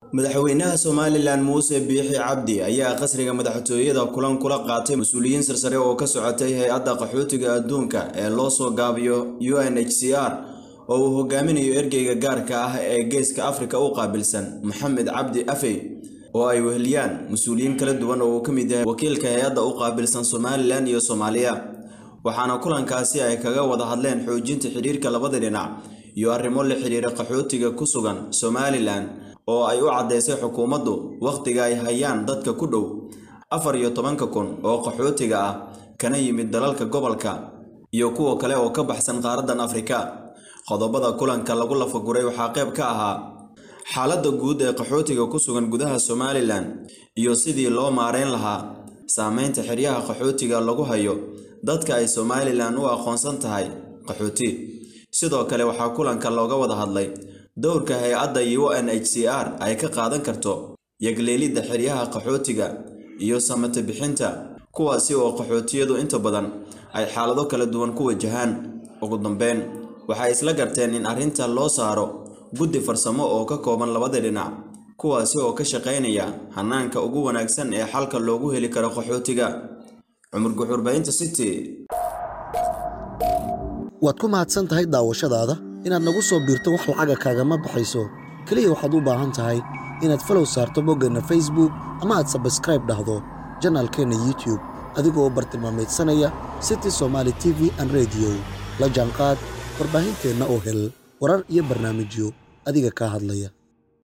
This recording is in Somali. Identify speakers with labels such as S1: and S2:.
S1: madaxweynaha somalilan muuse biixi cabdi ayaa qasriga madaxtooyada kulan kula qaatay mas-uuliyiin sarsare oo ka socotay hay-adda qaxootiga adduunka ee loo soo gaabiyo u n h c r oo uu hogaaminayo ergeyga gaarka ah ee geeska afrika u qaabilsan maxamed cabdi afey oo ay weheliyaan mas-uuliyiin kala duwan oo uu ka mid yahay wakiilka hay-adda u qaabilsan somalilan iyo soomaaliya waxaana kulankaasi ay kaga wada hadleen xoojinta xidhiirka labada dhinac iyo arrimo la xidhiira qaxootiga ku sugan somalilan oo ay u caddaysay xukuumaddu wakhtiga ay hayaan dadka ku dhow afar iyo tobanka kun oo qaxootiga ah kana yimid dalalka gobolka iyo kuwa kale oo ka baxsan qaaraddan afrika qodobada kulanka lagu lafaguray waxaa qayb ka ahaa xaaladda guud ee qaxootiga ku sugan gudaha somalilan iyo sidii loo maareyn lahaa saameynta xeryaha qaxootiga lagu hayo dadka ay somalilan u aqoonsan tahay qaxooti sidoo kale waxaa kulanka looga wada hadlay dowrka hay-adda u n h c r ay ka qaadan karto yagleelidda xeryaha qaxootiga iyo samate bixinta kuwaasi oo qaxootiyadu inta badan ay xaalado kala duwan ku wajahaan ugu dambeyn waxay isla garteen in arrinta loo saaro guddi farsamo oo ka kooban labada dhinac kuwaasi oo ka shaqaynaya hanaanka ugu wanaagsan ee xalka loogu heli karo qaxootiga cumar guxurbaynta city
S2: waad ku mahadsan tahay daawashadaada inaad nagu soo biirto wax lacaga kaagama baxayso keliya waxaad u baahan tahay inaad falow saarto boggeenna facebook ama aad sabskraib dhahdo janaalkeenna youtube adigoo bartilmaamaydsanaya city somaali t v an rediyo la jaanqaad warbaahinteenna oo hel warar iyo barnaamijyo adiga kaa hadlaya